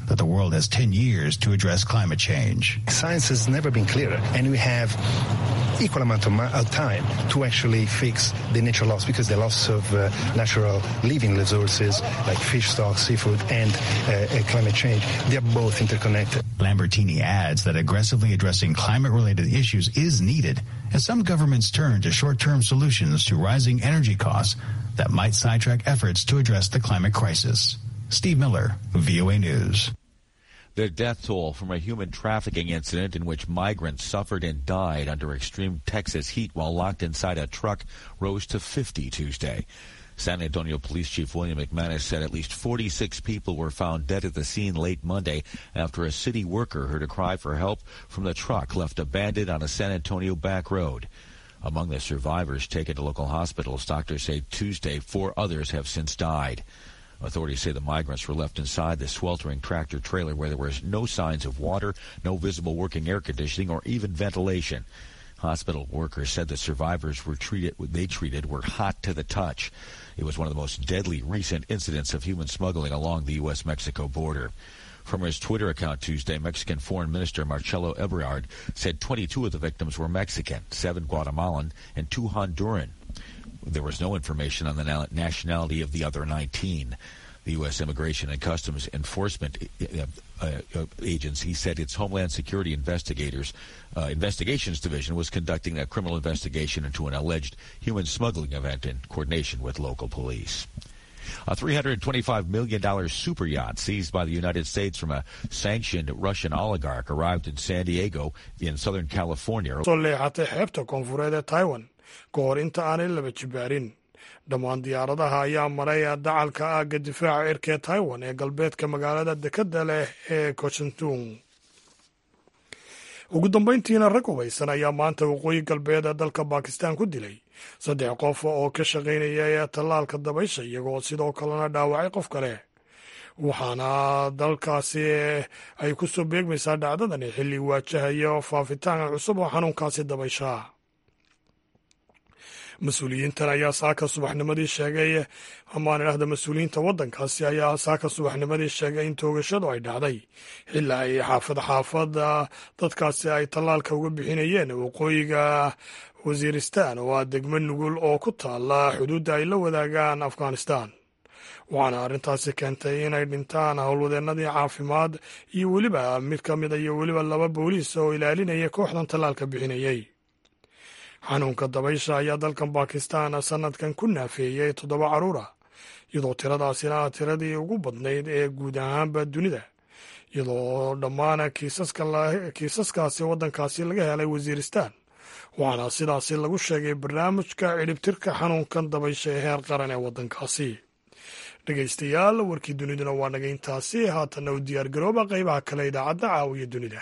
that the world has 10 years to address climate change. Science has never been clearer, and we have equal amount of, of time to actually fix the nature loss because the loss of uh, natural living resources like fish stocks, seafood, and uh, climate change, they are both interconnected. Lambertini adds that aggressively addressing climate-related issues is needed as some governments turn to short-term solutions to rising energy costs that might sidetrack efforts to address the climate crisis. Steve Miller, VOA News. The death toll from a human trafficking incident in which migrants suffered and died under extreme Texas heat while locked inside a truck rose to 50 Tuesday. San Antonio Police Chief William McManus said at least 46 people were found dead at the scene late Monday after a city worker heard a cry for help from the truck left abandoned on a San Antonio back road. Among the survivors taken to local hospitals, doctors say Tuesday four others have since died. Authorities say the migrants were left inside the sweltering tractor trailer where there was no signs of water, no visible working air conditioning, or even ventilation. Hospital workers said the survivors were treated they treated were hot to the touch. It was one of the most deadly recent incidents of human smuggling along the U.S. Mexico border. From his Twitter account Tuesday, Mexican Foreign Minister Marcelo Ebrard said 22 of the victims were Mexican, seven Guatemalan, and two Honduran. There was no information on the nationality of the other 19. The U.S. Immigration and Customs Enforcement uh, uh, Agency said its Homeland Security Investigators uh, Investigations Division was conducting a criminal investigation into an alleged human smuggling event in coordination with local police. A $325 million super yacht seized by the United States from a sanctioned Russian oligarch arrived in San Diego in Southern California. soo leexatay xeebta koonfureed ee taiwan ka hor inta aanay laba jibaarin dhammaan diyaaradaha ayaa maray dacalka aagga difaaca cirka ee taiwan ee galbeedka magaalada dekadda leh ee kochentung ugu dambayntiina rag hubaysan ayaa maanta waqooyi galbeed ee dalka bakistan ku dilay saddex qof oo ka shaqaynaya ee tallaalka dabaysha iyagoo sidoo kalena dhaawacay qof kale waxaana dalkaasi ay ku soo beegmaysaa dhacdadani xilli waajahaya faafitaanka cusub oo xanuunkaasi dabaysha mas-uuliyiintan ayaa saaka subaxnimadii sheegay amaan idhahda mas-uuliyiinta waddankaasi ayaa saaka subaxnimadii sheegay in toogashadu ay dhacday xilli ay xaafad xaafada dadkaasi ay tallaalka uga bixinayeen waqooyiga wasiiristan oo ah degmo nugul oo ku taala xuduudda ay la wadaagaan afghanistan waxaana arrintaasi keentay inay dhintaan howlwadeennadii caafimaad iyo weliba mid ka mida iyo weliba laba booliis oo ilaalinaya kooxdan tallaalka bixinayay xanuunka dabaysha ayaa dalkan bakistan sanadkan ku naafeeyey toddoba carruur ah iyadoo tiradaasina ah tiradii ugu badnayd ee guud ahaanba dunida iyadoo dhammaan kiisaskaasi waddankaasi laga helay wasiiristan waxaana sidaasi lagu sheegay barnaamijka cidhibtirka xanuunkan dabaysha ee heer qaran ee waddankaasi dhegaystayaal warkii duniduna waa naga intaasi haatanna u diyaargarooba qaybaha kale idaacadda caawiya dunida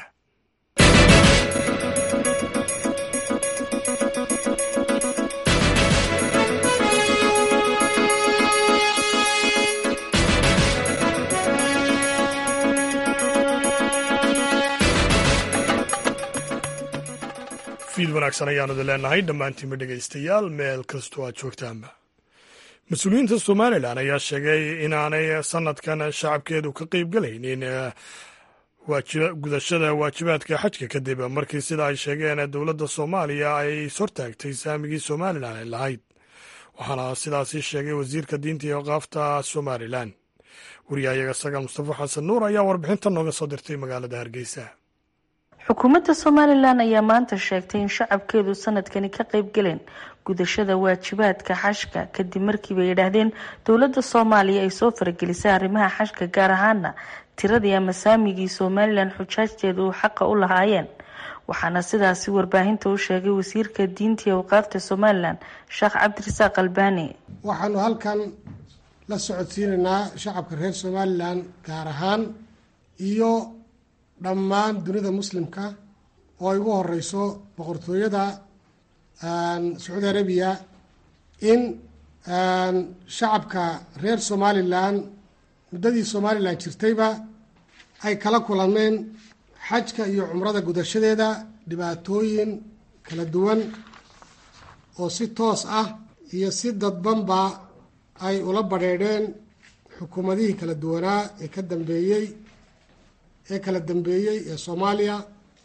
fiid wanaagsan ayaanu idin leenahay dhammaantiinba dhegaystayaal meel kastoo aad joogtaanba mas-uuliyiinta somalilan ayaa sheegay inaanay sanadkan shacabkeedu ka qeyb galaynin gudashada waajibaadka xajka kadib markii sida ay sheegeen dowladda soomaaliya ay ishortaagtay saamigii somalilan ay lahayd waxaana sidaasi sheegay wasiirka diinta iyo qaafta somalilan wariyahayaga sagal mustafa xasan nuur ayaa warbixinta nooga soo dirtay magaalada hargeysa xukuumadda somalilan ayaa maanta sheegtay in shacabkeedu sanadkani ka qeyb galeen gudashada waajibaadka xashka kadib markiiba yidhaahdeen dowladda soomaaliya ay soo faragelisay arrimaha xashka gaar ahaana tiradii ama saamigii somalilan xujaajteedu uu xaqa u lahaayeen waxaana sidaasi warbaahinta u sheegay wasiirka diinta iyo awqaafta somalilan sheekh cabdirasaaq albaani waxaanu halkan la socodsiinaynaa shacabka reer somalilan gaar ahaan iyo dhammaan dunida muslimka oo ay ugu horeyso boqortooyada sacuudi arabiya in shacabka reer somalilan muddadii somalilan jirtayba ay kala kulameen xajka iyo cumrada gudashadeeda dhibaatooyin kala duwan oo si toos ah iyo si dadbanba ay ula badheedheen xukuumadihii kala duwanaa ee ka dambeeyey ee kala dambeeyey ee soomaaliya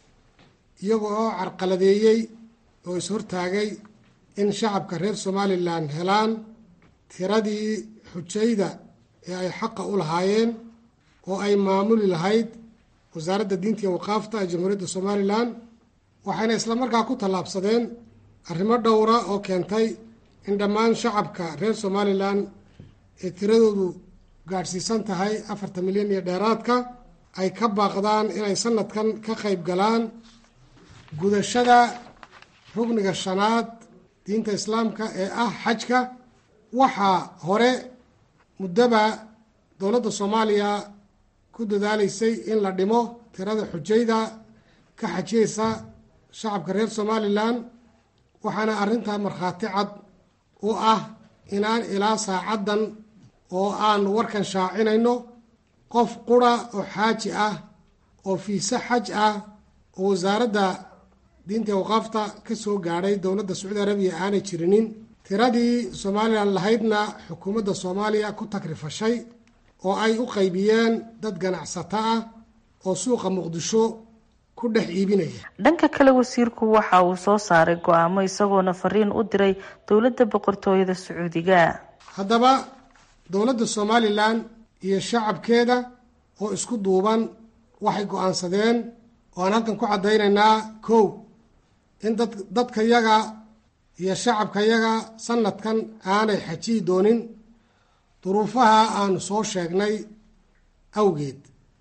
iyaga oo carqaladeeyey oo is-hortaagay in shacabka reer somalilan helaan tiradii xujayda ee ay xaqa u lahaayeen oo ay maamuli lahayd wasaaradda diinta iyo waqaafta ee jamhuuriyadda somalilan waxayna islamarkaa ku tallaabsadeen arrimo dhowra oo keentay in dhammaan shacabka reer somalilan ee tiradoodu gaadhsiisan tahay afartan milyan iyo dheeraadka ay ka baaqdaan inay sanadkan ka qayb galaan gudashada rugniga shanaad diinta islaamka ee ah xajka waxaa hore muddaba dowladda soomaaliya ku dadaalaysay in la dhimo tirada xujayda ka xajiyeysa shacabka reer somalilan waxaana arrintaa markhaati cad u ah inaan ilaa saacaddan oo aan warkan shaacinayno qof qura oo xaaji ah oo fiise xaj ah oo wasaaradda diinta waqaafta ka soo gaadhay dowladda sacuudi arabiya aanay jirinin tiradii somalilan lahaydna xukuumadda soomaaliya ku takrifashay oo ay u qaybiyeen dad ganacsato ah oo suuqa muqdisho ku dhex iibinaya dhanka kale wasiirku waxa uu soo saaray go-aamo isagoona fariin u diray dowladda boqortooyada sacuudiga haddaba dowladda somalilan iyo shacabkeeda oo isku duuban waxay go-aansadeen oo aan halkan ku caddaynaynaa kow in dad dadkayaga iyo shacabkayaga sanadkan aanay xajiyi doonin duruufaha aanu soo sheegnay awgeed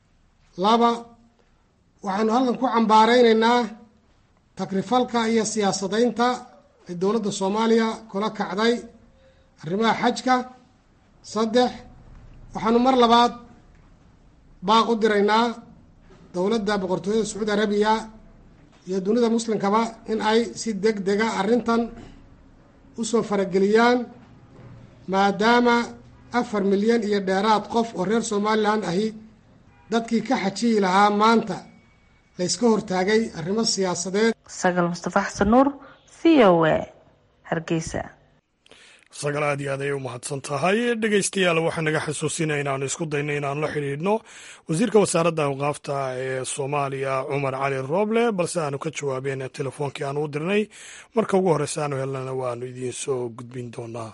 laba waxaanu halkan ku cambaaraynaynaa takrifalka iyo siyaasadaynta ay dowladda soomaaliya kula kacday arrimaha xajka saddex waxaanu mar labaad baaq u diraynaa dowladda boqortooyada sacuudi arabiya iyo dunida muslimkaba in ay si deg dega arrintan usoo farageliyaan maadaama afar milyan iyo dheeraad qof oo reer somalilan ahi dadkii ka xajiyi lahaa maanta layska hortaagay arrimo siyaasadeed sagal mustafa xasan nuur v o a hargeysa sagal aad iyo aad ayay u mahadsan tahay dhegeystayaal waxaa naga xasuusinaya inaanu isku dayno inaanu la xidhiidhno wasiirka wasaaradda awqaafta ee soomaaliya cumar cali rooble balse aanu ka jawaabeen telefoonkii aanu u dirnay marka ugu horreysa aanu helnana waanu idiin soo gudbin doonaa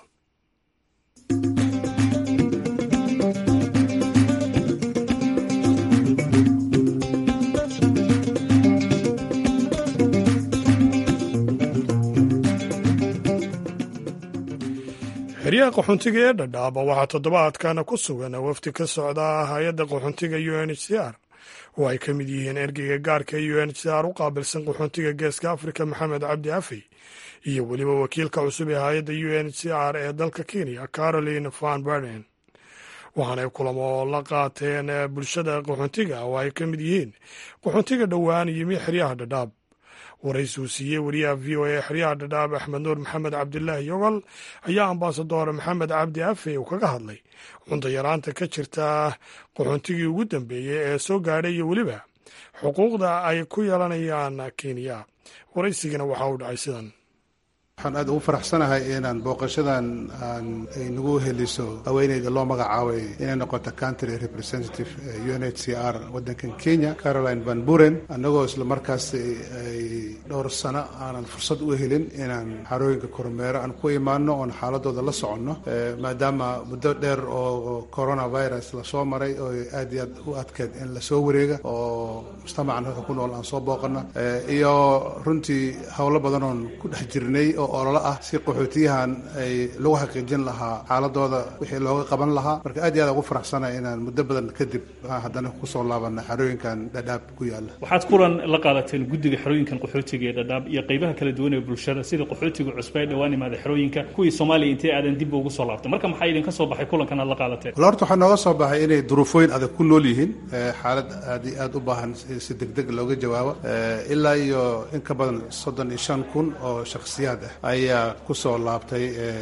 xeryaha qaxoontiga ee dhadhaaba waxaa toddobaadkana ku sugan wafdi ka socda hay-adda qaxoontiga u n h c r oo ay ka mid yihiin ergeyga gaarka u n h c r u qaabilsan qaxoontiga geeska afrika maxamed cabdi afey iyo weliba wakiilka cusub ee hay-adda u n h c r ee dalka kenya caroline van berden waxaanay kulamo la qaateen bulshada qaxoontiga oo ay ka mid yihiin qaxoontiga dhowaan yimi xeryaha dhadhaab waraysi uu siiyey wariyaha v o a xeryaha dhadhaab axmed nuur maxamed cabdilaahi yogol ayaa ambasador maxamed cabdi afe uu kaga hadlay cunto yaraanta ka jirta qaxoontigii ugu dambeeyey ee soo gaadhay iyo weliba xuquuqda ay ku yeelanayaan kenya waraysigana waxaa u dhacay sidan waxaan aad ugu faraxsanahay inaan booqashadan aan ay nagu heliso haweeneyda loo magacaabay inay noqoto country representative u n h c r waddankan kenya caroline van buren annagoo isla markaas ay dhowr sano aanan fursad u helin inaan xarooyinka kormeero aan ku imaano oon xaaladooda la soconno maadaama muddo dheer oo coronavirus lasoo maray oo aad iyo aad u adkeed in lasoo wareega oo mujtamacan halka ku nool aan soo booqano iyo runtii howlo badan oon ku dhex jirnay oo ololo ah si qaxootiyahan ay lagu xaqiijin lahaa xaaladooda wixii looga qaban lahaa marka aad iyo aad ugu faraxsanahay inaan muddo badan kadib haddana kusoo laabana xarooyinkan dhadhaab ku yaala waxaad kulan la qaadateen guddiga xerooyinkan qaxootiga ee dhadhaab iyo qaybaha kala duwan ee bulshada sida qaxootiga cusba ee dhowaan imaada xerooyinka kuwii soomaaliya intay aadan dib ugu soo laabtay marka maxaa idinka soo baxay kulankan aad la qaadateen wala horta waxaa nooga soo baxay inay duruufooyin adag ku nool yihiin xaalad aad iyo aad u baahan si degdeg looga jawaabo ilaa iyo in ka badan soddon iyo shan kun oo shakhsiyaad ah ayaa kusoo laabtay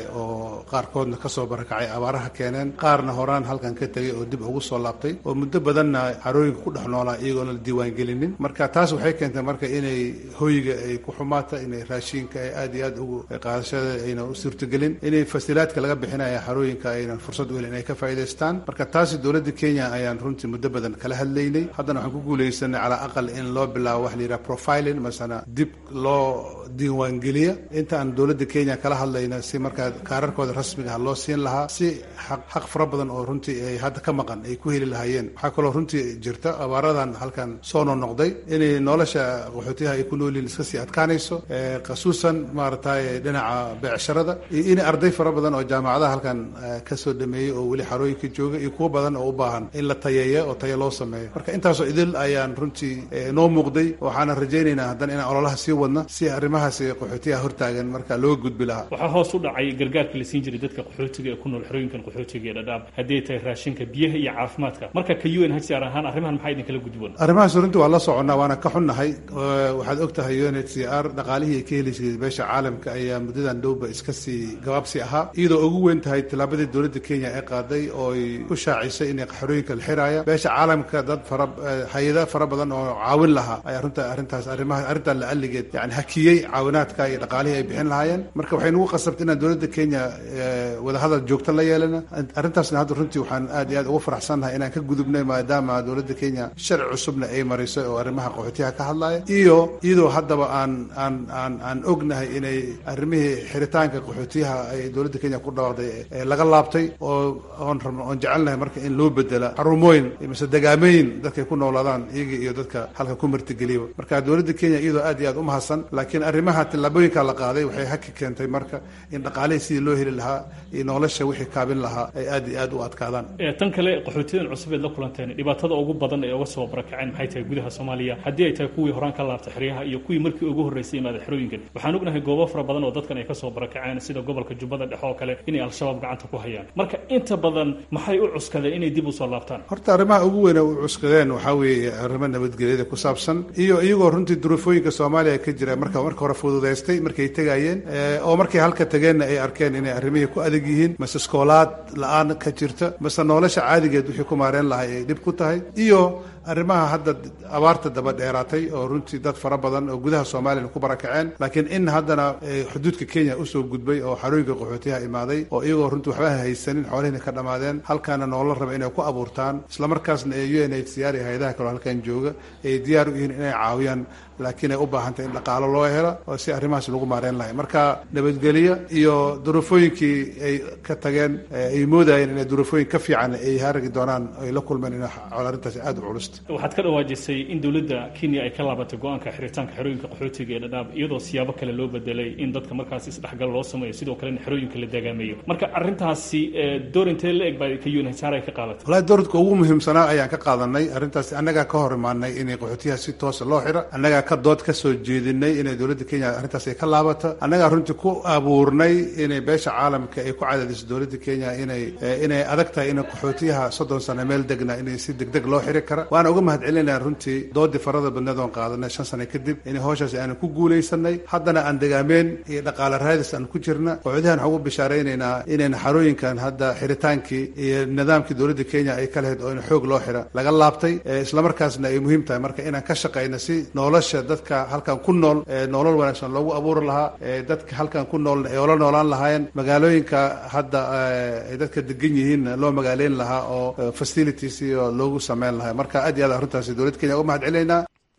oo qaarkoodna kasoo barakacay abaaraha keeneen qaarna horaan halkan ka tegay oo dib ugu soo laabtay oo muddo badanna xarooyinka ku dhex noolaa iyagoona la diiwaangelinin marka taas waxay keentay marka inay hoyga ay ku xumaata inay raashiinka ay aad iyo aad ugu qaadashada ayna u suurtagelin inay fasilaadka laga bixinaya xarooyinka aynan fursad u helin inay ka faa'iidaystaan marka taasi dowladda kenya ayaan runtii muddo badan kala hadlaynay haddana waxaan ku guulaysanay calaa aqal in loo bilaabo wax la yidhaha profiling masana dib loo diiwaangeliya inta aan dowladda kenya kala hadlayna si markaa kaararkooda rasmiga ah loo siin lahaa si xaq xaq fara badan oo runtii ay hadda ka maqan ay ku heli lahaayeen waxaa kaloo runtii jirta abaaradan halkan soo noqnoqday inay nolosha qaxootiyaha ay ku noolyihin iska sii adkaanayso khasuusan maaragtay dhinaca beecsharada iyo in arday fara badan oo jaamacadaha halkan kasoo dhameeyey oo weli xarooyinka jooga iyo kuwo badan oo u baahan in la tayeeyo oo tayo loo sameeyo marka intaasoo idil ayaan runtii noo muuqday waxaana rajaynaynaa haddana inaan ololaha sii wadna si arrimahaasi qaxootiyaha hortaagan marka looga gudbi lahaa waxaa hoos u dhacay gargaarka la siin jiray dadka qaxootiga ee ku nool xerooyinkan qaxootiga ee dhadhaab haddii ay tahay raashinka biyaha iyo caafimaadka marka ka u n h r ahaan arrimahan maxaa idinkala gudboon arrimahaas runtii waa la soconnaa waana ka xunnahay waxaad og tahay u n h c r dhaqaalihii ay ka heli jirtay beesha caalamka ayaa muddadan dhowba iska sii gabaabsi ahaa iyadoo ugu weyn tahay tallaabadii dowladda kenya ee qaaday oo ay ku shaacisay inay xerooyinka la xiraaya beesha caalamka dad fara hay-ada fara badan oo caawin lahaa ayaa runta arrintaas arrimaha arrintan la alligeed yani hakiyey caawinaadka iyo dhaqaalihii ay bixin lahaayeen marka waxay nagu qasabtay inaan dowladda kenya wadahadal joogto la yeelana arrintaasna hadda runtii waxaan aad iyo aad ugu faraxsannahay inaan ka gudubnay maadaama dowladda kenya sharci cusubna ay marisay oo arrimaha qaxootiyaha ka hadlaya iyo iyadoo haddaba aan aan aan aan ognahay inay arrimihii xiritaanka qaxootiyaha ay dowladda kenya ku dhawaaqday laga laabtay oo oon rabno oon jecelnahay marka in loo bedela xarumooyin mise degaameyn dadkay ku noolaadaan iyaga iyo dadka halka ku martigeliba marka dowladda kenya iyadoo aad iyo aad u mahadsan laakiin arrimaha tillaabooyinka la qaaday waxay haki keentay marka in dhaqaalihii sidii loo heli lahaa iyo nolosha wixii kaabin lahaa ay aad iyo aad u adkaadaan tan kale qaxootiyadan cusub eed la kulanteen dhibaatada ugu badan ee uga soo barakaceen maxay tahay gudaha soomaaliya haddii ay tahay kuwii horaan ka laabtay xeryaha iyo kuwii markii ugu horreysay imaada xerooyinkan waxaan ognahay goobo fara badan oo dadkan ay kasoo barakaceen sida gobolka jubbada dhexe oo kale inay al-shabaab gacanta ku hayaan marka inta badan maxay u cuskadeen inay dib usoo laabtaan horta arrimaha ugu weyn u cuskadeen waxaa weeye arrimo nabadgelyada ku saabsan iyo iyagoo runtii duruufooyinka soomaaliya ka jira marka marka hore fududaystay markay tegayeen oo markay halka tageenna ay arkeen inay arrimihii ku adag yihiin mase iskoolaad la-aan ka jirta mase nolosha caadigeed wixii ku maareen lahay ay dhib ku tahay iyo arrimaha hadda abaarta daba dheeraatay oo runtii dad fara badan oo gudaha soomaaliyana ku barakaceen laakiin in haddana xuduudka kenya usoo gudbay oo xarooyinka qaxootiyaha imaaday oo iyagoo runtii waxba haysanin xoolihina ka dhammaadeen halkaana noola raba inay ku abuurtaan islamarkaasna ee u n h c r iyo hay-adaha kaleo halkan jooga ay diyaar u yihiin inay caawiyaan laakiin ay u baahantay in dhaqaalo loo helo oo si arrimahaas lagu maareen lahay marka nabadgelyo iyo duruufooyinkii ay ka tageen ay moodayeen inay duruufooyin ka fiican ay haragi doonaan ay la kulmeen in arrintaasi aada u culus waxaad ka dhawaajisay in dowladda kenya ay ka laabatay go-aanka xiritaanka xerooyinka qaxootiga ee dhadhaab iyadoo siyaabo kale loo bedelay in dadka markaas isdhexgal loo sameeyo sidoo kalena xerooyinka la dagaameeyo marka arrintaasi door intee la eg baa ka unhsr ay ka qaadatay wallahi dowladka ugu muhiimsanaa ayaan ka qaadanay arrintaasi annagaa ka hor imaanay inay qaxootiyaha si toosa loo xiro annagaa ka dood ka soo jeedinay inay dowladda kenya arrintaas ay ka laabato annagaa runtii ku abuurnay inay beesha caalamka ay ku cadaadiso dowladda kenya inay inay adag tahay inay qaxootiyaha soddon sano meel degna inay si degdeg loo xiri kara waana uga mahad celinaya runtii doodii farada badneed oon qaadanay shan sano kadib inay howshaasi aanu ku guulaysanay haddana aan degaameen iyo dhaqaale raadis aan ku jirna qaxootiyahan waxaan ugu bishaaraynaynaa inayna xarooyinkan hadda xiritaankii iyo nidaamkii dowladda kenya ay ka lahayd oo in xoog loo xira laga laabtay islamarkaasna ay muhiim tahay marka inaan ka shaqayno si nolosha dadka halkan ku nool nolol wanaagsan loogu abuuri lahaa dadka halkan ku nool ay ola noolaan lahaayeen magaalooyinka hadda ay dadka degan yihiinna loo magaaleyn lahaa oo facilities iyo loogu sameyn lahaa marka aad iyo aad arrintaasi dowladda kenya uga mahad celinaynaa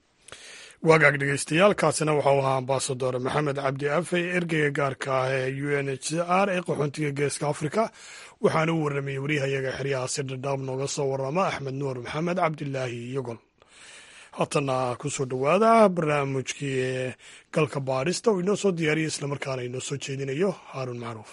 waagaag dhegeystayaal kaasina waxau ahaa ambasador maxamed cabdi afey ergeyga gaarka ah ee u n h c r ee qaxoontiga geeska afrika waxaana u warramayey wariyahayaga xeryaha si dhadhaab nooga soo warrama axmed nuur maxamed cabdilaahi iyogol haatana kusoo dhowaada barnaamijkii galka baadhista oo inoo soo diyaariya islamarkaana inoo soo jeedinayo haaruun macruuf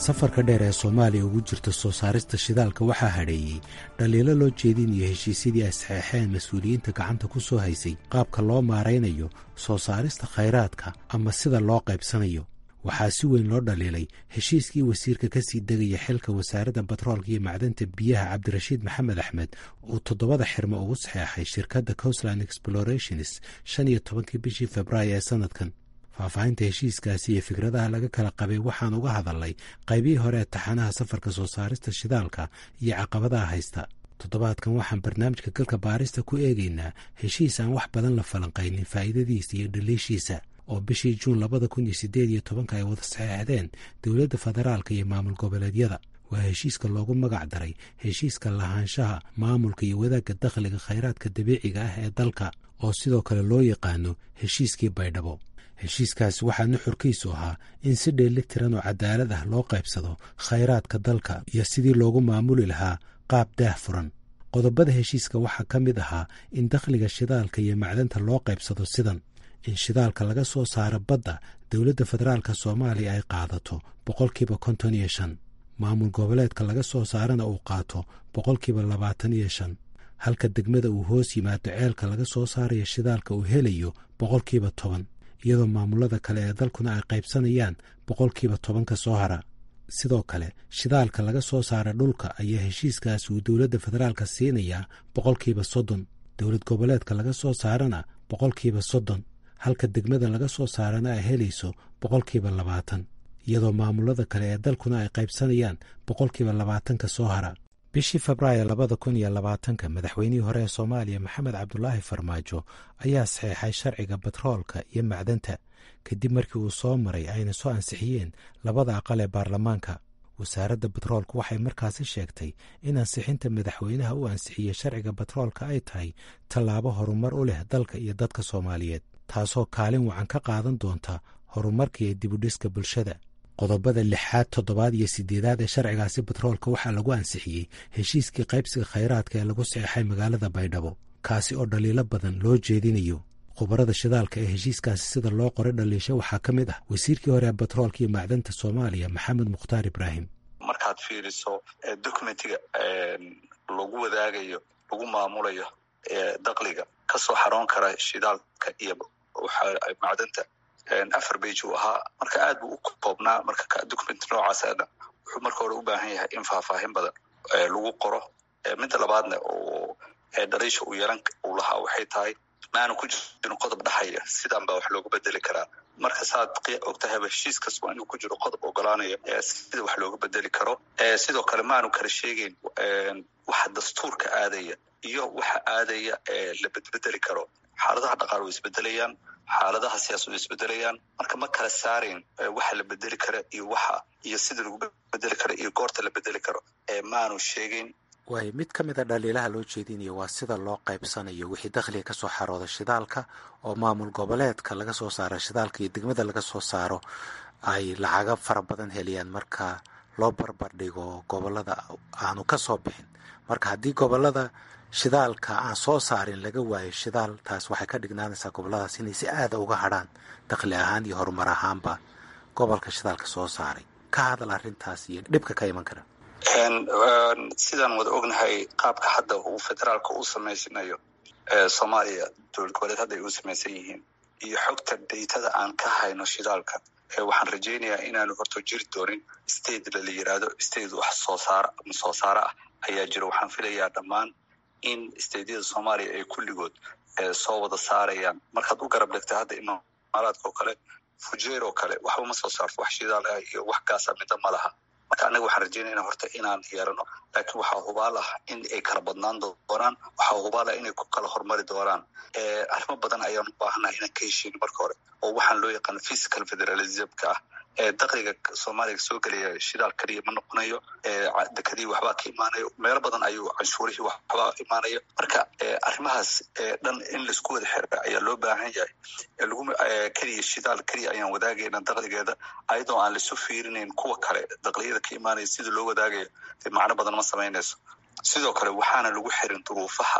safarka dheer ee soomaaliya ugu jirta soo saarista shidaalka waxaa hadheeyey dhaliilo loo jeedinayo heshiisyadii ay saxeexeen mas-uuliyiinta gacanta ku soo haysay qaabka loo maaraynayo soo saarista khayraadka ama sida loo qaybsanayo waxaa si weyn loo dhaliilay heshiiskii wasiirka ka sii degaya xilka wasaaradda batroolka iyo macdanta biyaha cabdirashiid maxamed axmed uu toddobada xirmo ugu saxeexay shirkadda coastland explorations shan iyo tobankii bishii februaayo ee sannadkan faahfaahinta heshiiskaasi iyo fikradaha laga kala qabay waxaan uga hadalnay qaybihii hore ee taxanaha safarka soo saarista shidaalka iyo caqabadaha haysta toddobaadkan waxaan barnaamijka galka baarista ku eegaynaa heshiis aan wax badan la falanqaynin faa'iidadiisa iyo dhaliishiisa oo bishii juun labada kun iyo siddeed iyo tobanka ay wada saxeexdeen dowladda federaalka iyo maamul goboleedyada waa heshiiska loogu magac daray heshiiska lahaanshaha maamulka iyo wadaagga dakhliga khayraadka dabiiciga ah ee dalka oo sidoo kale loo yaqaano heshiiskii baydhabo heshiiskaasi waxaa nuxurkiisu ahaa in si dheelitiran oo cadaalad ah loo qaybsado khayraadka dalka iyo sidii loogu maamuli lahaa qaab daah furan qodobada heshiiska waxaa ka mid ahaa in dakhliga shidaalka iyo macdanta loo qaybsado sidan in shidaalka laga soo saaro badda dowladda federaalka soomaaliya ay qaadato boqolkiiba konton iyo shan maamul goboleedka laga soo saarana uu qaato boqolkiiba labaatan iyo shan halka degmada uu hoos yimaado ceelka laga soo saarayo shidaalka uu helayo boqolkiiba toban iyadoo maamulada kale ee dalkuna ay qaybsanayaan boqolkiiba tobanka soo hara sidoo kale shidaalka laga soo saara dhulka ayaa heshiiskaasi uu dowladda federaalka siinayaa boqolkiiba soddon dowlad goboleedka laga soo saarana boqolkiiba soddon halka degmada laga soo saarana ay helayso boqolkiiba labaatan iyadoo maamulada kale ee dalkuna ay qaybsanayaan boqolkiiba labaatanka soo hara bishii febraayo labada kun iyo labaatanka madaxweynihii hore ee soomaaliya maxamed cabdulaahi farmaajo ayaa saxeexay sharciga batroolka iyo macdanta kadib markii uu soo maray ayna soo ansixiyeen labada aqal ee baarlamaanka wasaaradda batroolka waxay markaasi sheegtay in ansixinta madaxweynaha u ansixiyey sharciga batroolka ay tahay tallaabo horumar u leh dalka iyo dadka soomaaliyeed taasoo kaalin wacan ka qaadan doonta horumarka iyo dibudhiska bulshada qodobada lixaad toddobaad iyo sideedaad ee sharcigaasi batroolka waxaa lagu ansixiyey heshiiskii qaybsiga khayraadka ee lagu saxeexay magaalada baydhabo kaasi oo dhaliilo badan loo jeedinayo khubarada shidaalka ee heshiiskaasi sida loo qoray dhaliisho waxaa ka mid ah wasiirkii hore ee batroolka iyo macdanta soomaaliya maxamed mukhtaar ibraahim markaad fiiriso documentiga lagu wadaagayo lagu maamulayo dakliga kasoo xaroon kara shidaalka iyo macdanta afar bage uu ahaa marka aad buu u koobnaa marka document noocaasna wuxuu marka hore u baahan yahay in faahfaahin badan lagu qoro midda labaadna oo dhaliisha uu yeelan uu lahaa waxay tahay maanu ku jirin qodob dhaxaya sidan baa wax loogu bedeli karaa marka saad ogtahayba heshiis kas waa inuu ku jiro qodob ogolaanaya sida wax looga bedeli karo sidoo kale maanu kala sheegeyn waxa dastuurka aadaya iyo waxa aadaya la bedbedeli karo xaaladaha dhaqaal way isbedelayaan xaaladaha siyaasad way isbedelayaan marka ma kala saarayn waxa la bedeli kara iyo waxa iyo sida lagu bedeli karo iyo goorta la bedeli karo maanu sheegeyn waay mid ka mid a dhaliilaha loo jeedinayo waa sida loo qaybsanayo wixii dakhliga ka soo xarooda shidaalka oo maamul goboleedka laga soo saaro shidaalka iyo degmada laga soo saaro ay lacaga fara badan heliyaan marka loo barbar dhigo gobolada aanu ka soo bixin marka haddii gobolada shidaalka aan soo saarin laga waayo shidaal taas waxay ka dhignaanaysaa goboladaas inay si aada uga hadrhaan dakhli ahaan iyo horumar ahaanba gobolka shidaalka soo saaray ka hadal arrintaas iyo dhibka ka iman kara sidaan wada ognahay qaabka hadda uu federaalka u samaysanayo soomaaliya dowlad goboleed hadda ay u samaysan yihiin iyo xogta daytada aan ka hayno shidaalka waxaan rajaynayaa inaanu horto jiri doonin state la yiraahdo state wax soo saar soo saare ah ayaa jira waxaan filayaa dhammaan in stateyada soomaaliya ay kulligood soo wada saarayaan markaad u garab dhigta hadda imaaraadka oo kale fujeer oo kale waxba ma soo saarto wax shidaal ah iyo wax gaasa midda ma laha marka annaga waxaan rajaynayna horta inaan yeelano laakiin waxaa hubaal ah in ay kala badnaan doonaan waxaa hubaal ah inay ku kala horumari doonaan arrimo badan ayaan u baahanaha inaan ka heshiino marka hore oo waxaan loo yaqaano physical federalismka ah dakliga soomaaliya soo gelaya shidaal keliya ma noqonayo dekadii waxbaa ka imaanayo meelo badan ayuu canshuurihii waxbaa imaanayo marka arrimahaas dhan in laisku wada xira ayaa loo baahan yahay lagu keliya shidaal keliya ayaan wadaagayna dakligeeda ayadoo aan laisu fiirinayn kuwa kale dakliyada ka imaanaya sida loo wadaagayo macno badan ma samaynayso sidoo kale waxaana lagu xirin duruufaha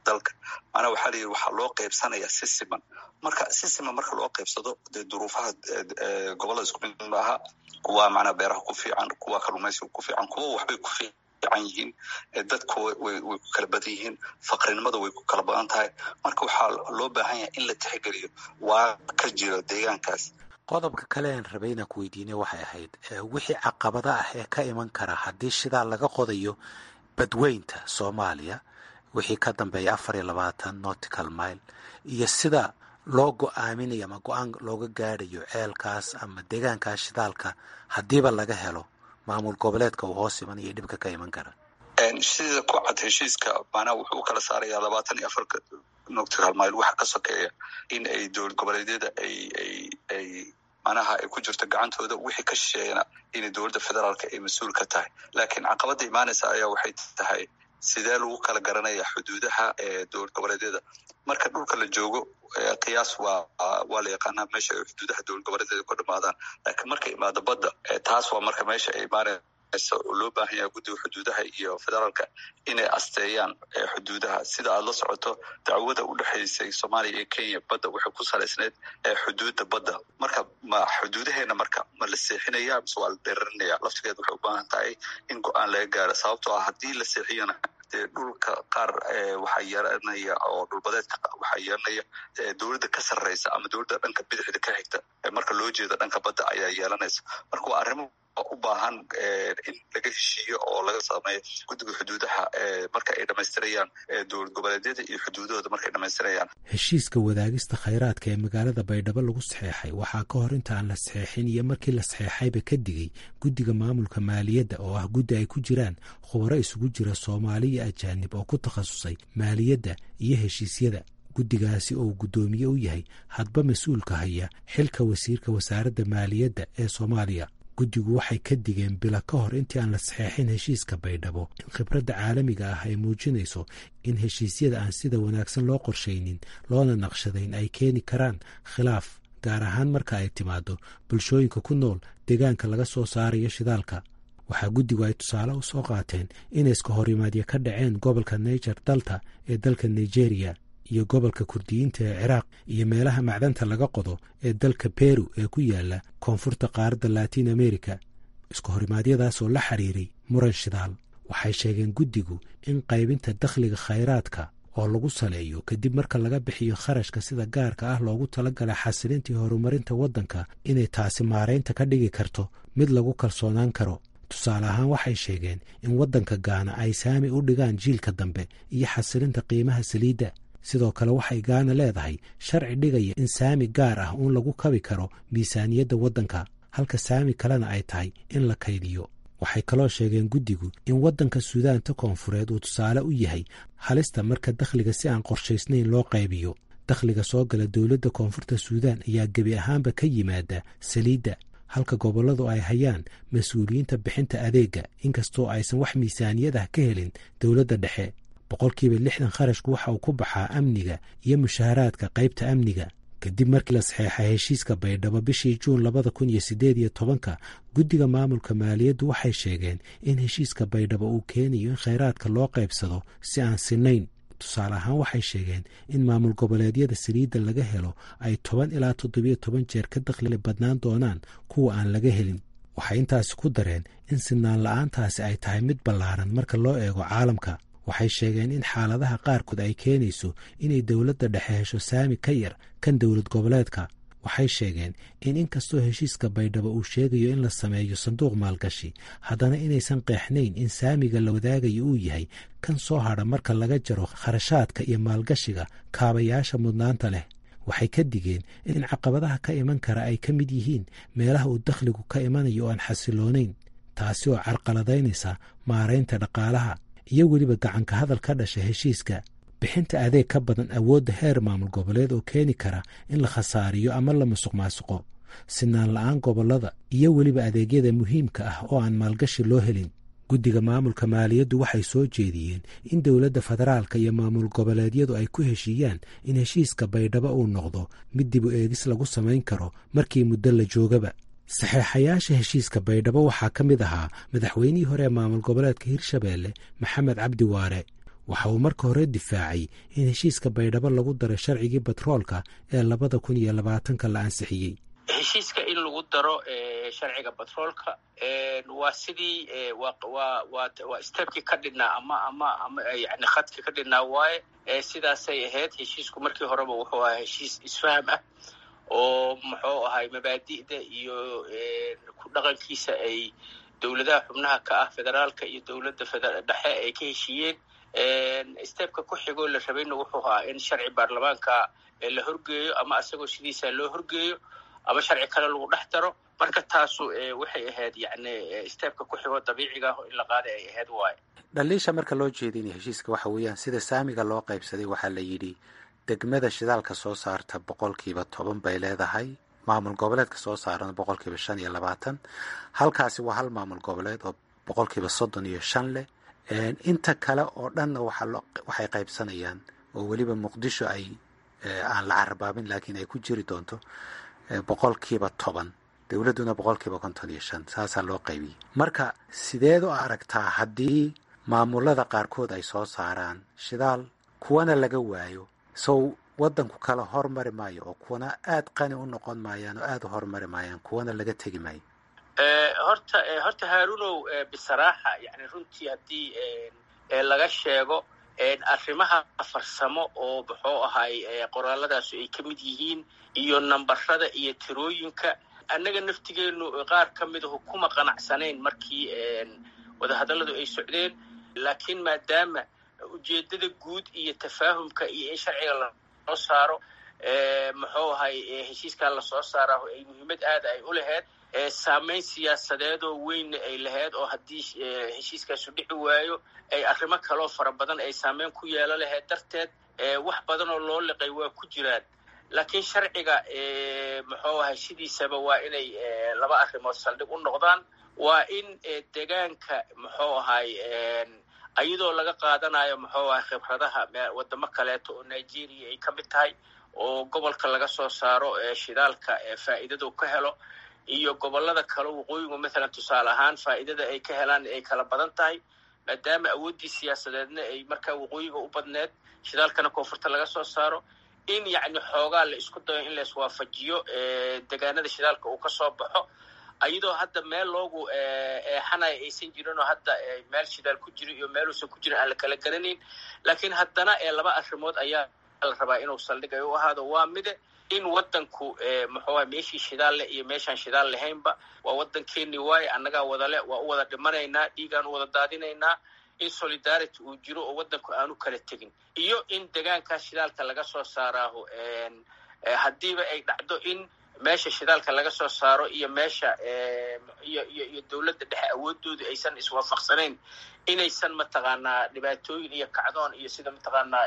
dalka maanaa waxaa layidhi waxaa loo qaybsanayaa si siman marka si siman marka loo qaybsado dee duruufaha gobollada isku mid maaha kuwa macnaa beeraha ku fiican kuwa kalluumaysiga ku fiican kuwa waxbay ku fiican fiican yihiin dadku way ku kala badan yihiin faqrinimada way ku kala badan tahay marka waxaa loo baahan yahay in la tixgeliyo waa ka jiro deegaankaas qodobka kale aan rabay inaan ku weydiinay waxay ahayd wixii caqabada ah ee ka iman kara haddii shidaa laga qodayo badweynta soomaaliya wixii ka dambeeya afar iyo labaatan nortical mile iyo sida loo go-aaminayo ama go-aan looga gaadhayo ceelkaas ama deegaankaas shidaalka haddiiba laga helo maamul goboleedka uu hoos iman iyo dhibka ka iman kara sida ku cad heshiiska maanaa wuxuu u kala saarayaa labaatan iyo afarka nortical mile waxa ka sokeeya in ay dowlad goboleedyada ay ay ay manaha ay ku jirto gacantooda wixii ka shisheeyana inay dowladda federaalka ay mas-uul ka tahay laakiin caqabada imaanaysa ayaa waxay tahay sidee lagu kala garanaya xuduudaha dowlad goboleedyada marka dhulka la joogo qiyaas waa waa la yaqaanaa meesha ay xuduudaha dowlad goboleedyada ku dhamaadaan laakiin marka imaado badda taas waa marka meesha ay imaanaysa oo loo baahan yahay guddiga xuduudaha iyo federaalka inay asteeyaan xuduudaha sida aad la socoto dacwada u dhexaysay soomaaliya iyo kenya badda waxay ku salaysneyd xuduudda badda marka ma xuduudaheena marka ma la seexinaya mise waa la dheerarinaya laftigeed waxay u baahan tahay in go-aan laga gaaro sababtoo ah haddii la seexiyana dee dhulka qaar waxaa yeelanaya oo dhulbadeedka waxaa yeelanaya dowladda ka sarreysa ama dowladda dhanka bidixda ka xigta marka loo jeedo dhanka badda ayaa yeelanaysa marka waa arrimo u baahan in laga heshiiyo oo laga sameeyo guddiga xuduudaha marka ay dhamaystirayaan dowlad goboleedyada iyo xuduudahooda markay dhamaystirayaan heshiiska wadaagista khayraadka ee magaalada baydhabo lagu saxeexay waxaa ka hor inta aan la saxeexin iyo markii la saxeexayba ka digay guddiga maamulka maaliyadda oo ah guddi ay ku jiraan khubaro isugu jira soomaali iyo ajaanib oo ku takhasusay maaliyadda iyo heshiisyada guddigaasi oo guddoomiye u yahay hadba mas-uulka haya xilka wasiirka wasaaradda maaliyadda ee soomaaliya guddigu waxay ka digeen bila ka hor intii aan la saxeexin heshiiska baydhabo in khibradda caalamiga ah ay muujinayso in heshiisyada aan sida wanaagsan loo qorshaynin loona naqshadayn ay keeni karaan khilaaf gaar ahaan marka ay timaado bulshooyinka ku nool deegaanka laga soo saarayo shidaalka waxaa guddigu ay tusaale u soo qaateen inay iska horimaadyo ka dhaceen gobolka niger dalta ee dalka nigeria iyo gobolka kurdiyiinta ee ciraaq iyo meelaha macdanta laga qodo ee dalka beru ee ku yaala koonfurta qaaradda latiin america isku horimaadyadaasoo la xiriiray muran shidaal waxay sheegeen guddigu in qaybinta dakhliga khayraadka oo lagu saleeyo kadib marka laga bixiyo kharashka sida gaarka ah loogu talagalay xasilintii horumarinta waddanka inay taasi maaraynta ka dhigi karto mid lagu kalsoonaan karo tusaale ahaan waxay sheegeen in waddanka gaana ay saami u dhigaan jiilka dambe iyo xasilinta qiimaha saliidda sidoo kale waxay gaana leedahay sharci dhigaya in saami gaar ah uun lagu kabi karo miisaaniyadda waddanka halka saami kalena ay tahay in la kaydiyo waxay kaloo sheegeen guddigu in waddanka suudaanta koonfureed uu tusaale u yahay halista marka dakhliga si aan qorshaysnayn loo qaybiyo dakhliga soo gala dowladda koonfurta suudaan ayaa gebi ahaanba ka yimaada saliidda halka gobolladu ay hayaan mas-uuliyiinta bixinta adeegga inkastoo aysan wax miisaaniyad ah ka helin dowladda dhexe boqolkiiba lixdan kharashku waxa uu ku baxaa amniga iyo mushaaharaadka qaybta amniga kadib markii la saxeexay heshiiska baydhabo bishii juun labada kun iyo siddeed iyo tobanka guddiga maamulka maaliyaddu waxay sheegeen in heshiiska baydhabo uu keenayo in khayraadka loo qaybsado si aan sinayn tusaale ahaan waxay sheegeen in maamul goboleedyada saliidda laga helo ay toban ilaa toddobiyo toban jeer ka dakhli badnaan doonaan kuwa aan laga helin waxay intaasi ku dareen in sinaan la-aantaasi ay tahay mid ballaaran marka loo eego caalamka waxay sheegeen in xaaladaha qaarkood ay keenayso inay dowladda dhexe hesho saami ka yar kan dowlad goboleedka waxay sheegeen in inkastoo heshiiska baydhabo uu sheegayo in la sameeyo sanduuq maalgashi haddana inaysan qeexnayn in saamiga la wadaagayo uu yahay kan soo hadha marka laga jaro kharashaadka iyo maalgashiga kaabayaasha mudnaanta leh waxay ka digeen in caqabadaha ka iman kara ay ka mid yihiin meelaha uu dakhligu ka imanayo oo aan xasiloonayn taasi oo carqaladaynaysa maaraynta dhaqaalaha iyo weliba gacanka hadal ka dhasha heshiiska bixinta adeeg ka badan awoodda heer maamul goboleed oo keeni kara in la khasaariyo ama la musuq maasuqo sinaan la-aan gobollada iyo weliba adeegyada muhiimka ah oo aan maalgashi loo helin guddiga maamulka maaliyaddu waxay soo jeediyeen in dowladda federaalka iyo maamul goboleedyadu ay ku heshiiyaan in heshiiska baydhabo uu noqdo mid dib u eegis lagu samayn karo markii muddo la joogaba saxeexayaasha heshiiska baydhabo waxaa ka mid ahaa madaxweynihii hore ee maamul goboleedka hirshabeelle maxamed cabdi waare waxa uu marka hore difaacay in heshiiska baydhabo lagu daray sharcigii batroolka ee labada kun iyo labaatanka la ansixiyey heshiiska in lagu daro sharciga batroolka waa sidii waa stebkii ka dhidhnaa ama ama ama yani khadkii ka dhidhnaa waaye sidaasay ahayd heshiisku markii horeba wuxuu ahaa heshiis isfaham ah oo muxuu ahay mabaadi'da iyo ku dhaqankiisa ay dowladaha xubnaha ka ah federaalka iyo dowladda dhexe ay ka heshiiyeen stebka ku xigoo la rabayna wuxuu ahaa in sharci baarlamaanka la horgeeyo ama asagoo sidiisa loo horgeeyo ama sharci kale lagu dhex daro marka taasu waxay ahayd yani stebka ku xigoo dabiiciga ah in la qaaday ay ahayd waayo dhaliisha marka loo jeedinaya heshiiska waxa weeyaan sida saamiga loo qaybsaday waxaa la yidhi degmada shidaalka soo saarta boqolkiiba toban bay leedahay maamul goboleedka soo saarana boqolkiiba shan iyo labaatan halkaasi waa hal maamul goboleed oo boqolkiiba soddon iyo shan leh inta kale oo dhanna waxay qaybsanayaan oo weliba muqdisho ay aan la carabaabin laakiin ay ku jiri doonto boqolkiiba toban dowladduna boqolkiiba konton iyo shan saasaa loo qaybiyey marka sideed u aragtaa haddii maamulada qaarkood ay soo saaraan shidaal kuwana laga waayo sow waddanku kala hormari maayo oo kuwana aada qani u noqon maayaan oo aada u hormari maayaan kuwana laga tegi maayo horta horta haarunow bisaraaxa yani runtii haddii laga sheego arrimaha farsamo oo muxuu ahay qoraalladaasu ay ka mid yihiin iyo nambarada iyo tirooyinka annaga naftigeenu qaar ka midahu kuma qanacsanayn markii wadahadalladu ay socdeen laakiin maadaama ujeeddada guud iyo tafaahumka iyo in sharciga lasoo saaro muxuu ahay heshiiskaa lasoo saaraaho ay muhiimad aada ay u lahayd saamayn siyaasadeedoo weynna ay lahayd oo haddii heshiiskaasu dhici waayo ay arrimo kaloo fara badan ay saameyn ku yeelo lahayd darteed wax badan oo loo liqay waa ku jiraan laakiin sharciga muxuu ahay sidiisaba waa inay laba arrimood saldhig u noqdaan waa in degaanka muxuu ahay iyadoo laga qaadanayo muxuu ahay khibradaha wadamo kaleeto oo nigeria ay ka mid tahay oo gobolka laga soo saaro shidaalka faa'iidadu ka helo iyo gobolada kale waqooyigu mathalan tusaale ahaan faa'iidada ay ka helaan ay kala badan tahay maadaama awooddii siyaasadeedna ay markaa waqooyiga u badneed shidaalkana koonfurta laga soo saaro in yacni xoogaa la isku dayo in la iswaafajiyo degaanada shidaalka uu ka soo baxo iyadoo hadda meel loogu eexanaya aysan jirin oo hadda meel shidaal ku jiro iyo meeluusan ku jirin aan la kala garanayn laakiin haddana laba arrimood ayaa la rabaa inuu saldhig ay u ahaado waa mide in waddanku muxuuaha meeshii shidaal leh iyo meeshaan shidaal lahaynba waa waddankeeni waaye annagaa wadale waa u wada dhimanaynaa dhiigaan u wada daadinaynaa in solidarity uu jiro oo waddanku aanu kala tegin iyo in degaankaas shidaalka laga soo saaraaho haddiiba ay dhacdo in meesha shidaalka laga soo saaro iyo meesha iyo iyo iyo dowladda dhexe awoodoodu aysan iswaafaqsanayn inaysan mataqaanaa dhibaatooyin iyo kacdoon iyo sida mataqaanaa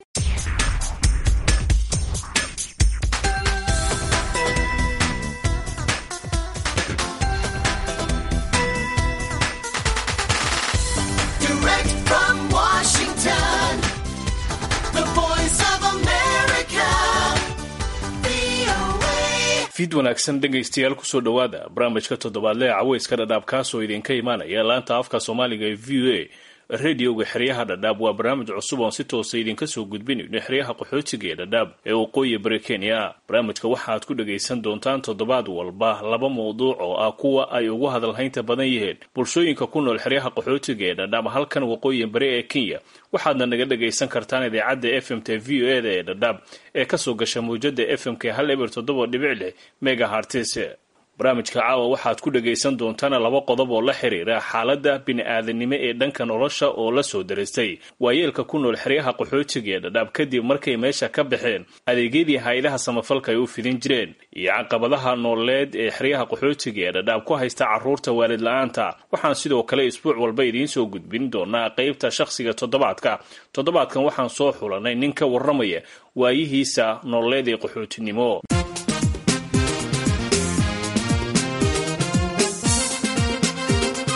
fid wanaagsan dhegaystayaal kusoo dhowaada barnaamijka toddobaadle ee caweyska dhadhaab kaasoo idinka imaanaya laanta afka soomaaliga ee v o a radioga xeryaha dhadhaab waa barnaamij cusub oon si toosa idinka soo gudbinayno xeryaha qaxootiga ee dhadhaab ee waqooyi bari kenya barnaamijka waxaad ku dhagaysan doontaan toddobaad walba laba mawduuc oo ah kuwa ay ugu hadalhaynta badan yihiin bulshooyinka ku nool xeryaha qaxootiga ee dhadhaab halkan waqooyi bari ee kenya waxaadna naga dhagaysan kartaan idaacadda f m t v o eda ee dhadhaab ee kasoo gasha mawjada f m k hal eber toddoba dhibic lix megahartis barnaamijka caawa waxaad ku dhagaysan doontaan laba qodob oo la xiriira xaaladda bini-aadanimo ee dhanka nolosha oo la soo daristay waayeelka ku nool xeryaha qaxootiga ee dhadhaab kadib markay meesha ka baxeen adeegyadii hay-adaha samafalka ay u fidin jireen iyo caqabadaha nooleed ee xeryaha qaxootiga ee dhadhaab ku haysta caruurta waalid la-aanta waxaan sidoo kale isbuuc walba idiin soo gudbin doonaa qeybta shakhsiga toddobaadka toddobaadkan waxaan soo xulanay nin ka warramaya waayihiisa nololeed ee qaxootinimo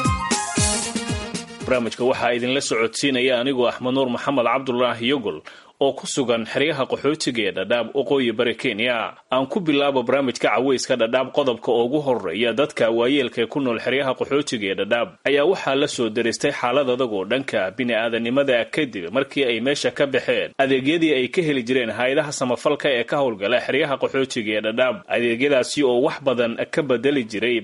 barnaamijka waxaa idinla socodsiinaya anigoo axmed nuur maxamed cabdulaahi yogol oo ku sugan xeryaha qaxootiga ee dhadhaab waqooyi bari kenya aan ku bilaabo barnaamijka caweyska dhadhaab qodobka ugu horeeya dadka waayeelka ee ku nool xeryaha qaxootiga ee dhadhaab ayaa waxaa la soo deristay xaalad adag oo dhanka bini-aadanimada kadib markii ay meesha ka baxeen adeegyadii ay ka heli jireen hay-adaha samafalka ee ka howlgala xeryaha qaxootiga ee dhadhaab adeegyadaasi oo wax badan ka bedeli jiray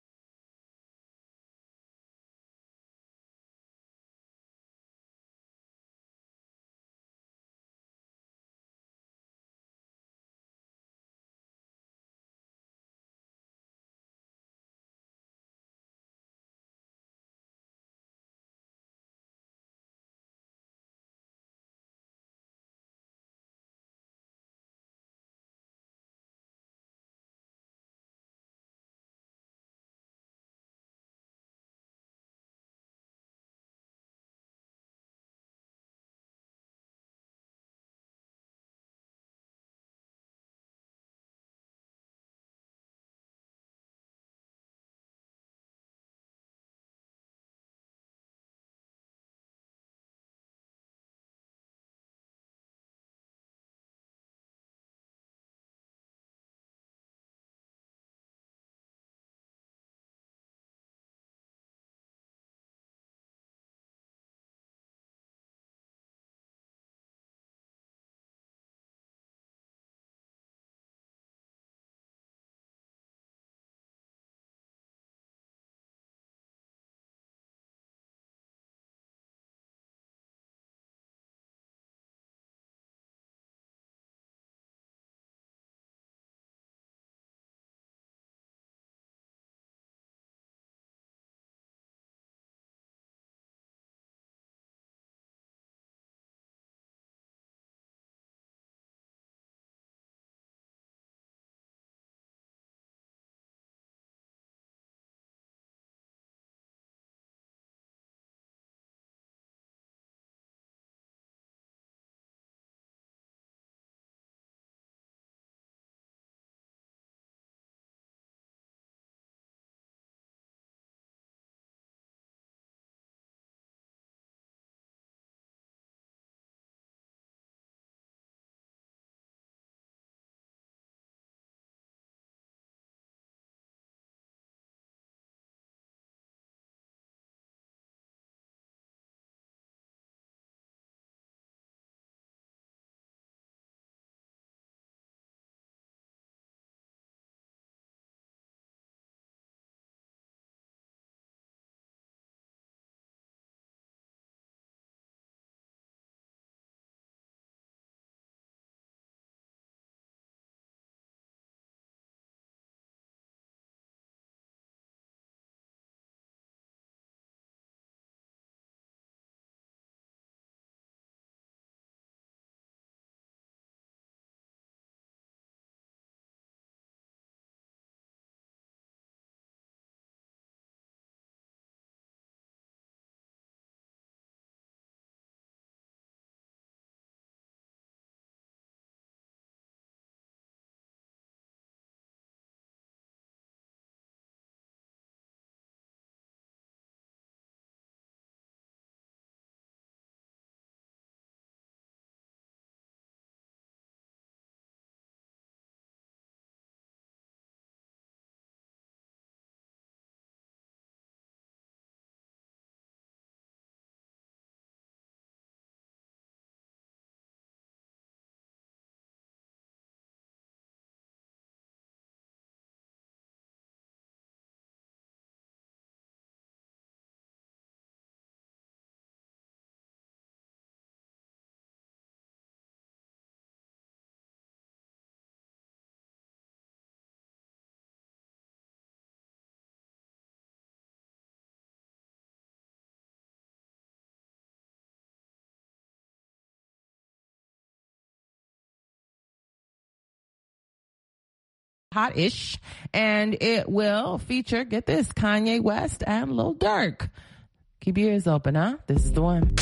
hot-ish, and it will feature, get this, Kanye West and Lil Durk. Keep your ears open, huh? This is the one.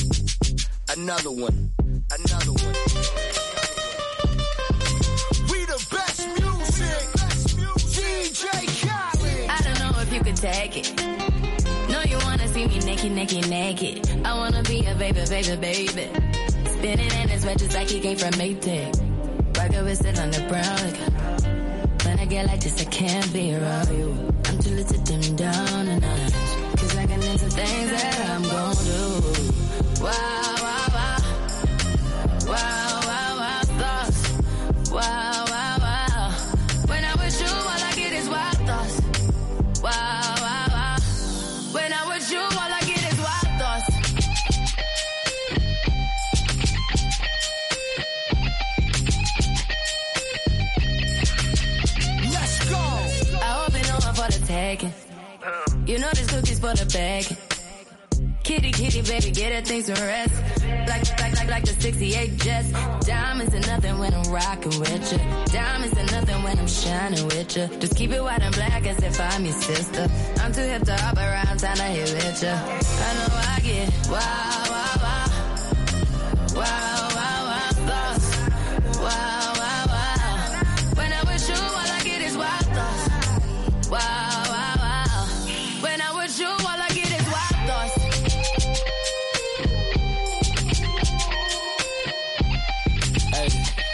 Another one. Another one. We the best music. DJ Khaled. I don't know if you could take it. No, you wanna see me naked, naked, naked. I wanna be a baby, baby, baby. Spinning in his red just like he came from Maytag. Rocket with sit on the brown. Like, when I get like this, I can't be around you. I'm too little to dim down a notch. Cause I can into things that I'm gon' do. Wow, wow, wow. Wow, wow, wow, thoughts. Wow, wow, wow. When I'm with you, all I get is wild thoughts. Wow, wow, wow. When I'm with you, all I get is wild thoughts. Let's go. I hope you know I'm for the taking. You know this cookie's for the bag. Kitty, kitty, baby, get her things to rest. Like, like, like, like the 68 Jets. Diamonds are nothing when I'm rocking with you. Diamonds are nothing when I'm shining with you. Just keep it white and black as if I'm your sister. I'm too hip to hop around, time to hit with you. I know I get wow, wow, wow. Wow, wow, wow, thoughts. Wow, wow, wow. When I'm with you, all I get is wild thoughts. Wow, wow, wow. When I'm with you, all I get is wild thoughts. Hey.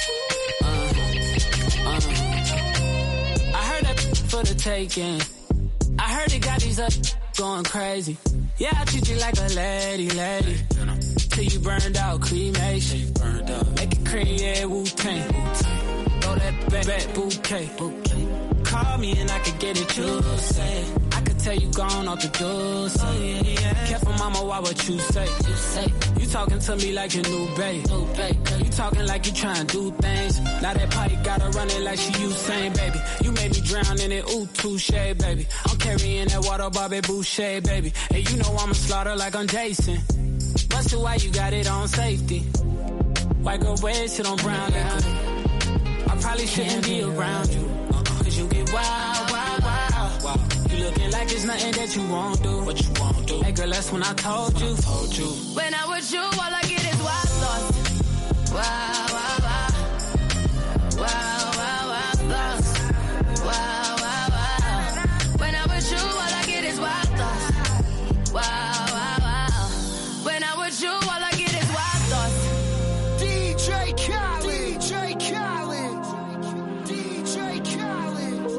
Uh, uh. I heard that for the taking. I heard it got these up going crazy. Yeah, I treat you like a lady, lady. Till you burned out, cremation. Burned out. Make it cream, yeah, Wu Tang. Throw that back, back bouquet. Call me and I could get it, you say. I could tell you gone off the door. So yeah, yeah. Careful, mama, why what you say? You say you talking to me like your new babe. New babe. You talking like you trying to do things. Now that pipe gotta run it like she Usain, baby. You made me drown in it, ooh, touche, baby. I'm carrying that water, Bobby Boucher, baby. And you know I'ma slaughter like I'm Jason. Busted why you got it on safety. White girl red shit on brown liquor. I probably shouldn't be around you. Cause you get wild, wild, wild. You looking like it's nothing that you won't do. What you won't do. Hey girl, that's when I told you. Told you. When I'm with you, all I get is wild thoughts. Wow, wow, wow. Wow, wow, wow, thoughts. Wow, wow, wow. When I'm with you, all I get is wild thoughts. Wow, wow, wow. When I'm with you, all I get is wild thoughts. DJ Khaled. DJ Khaled. DJ Khaled.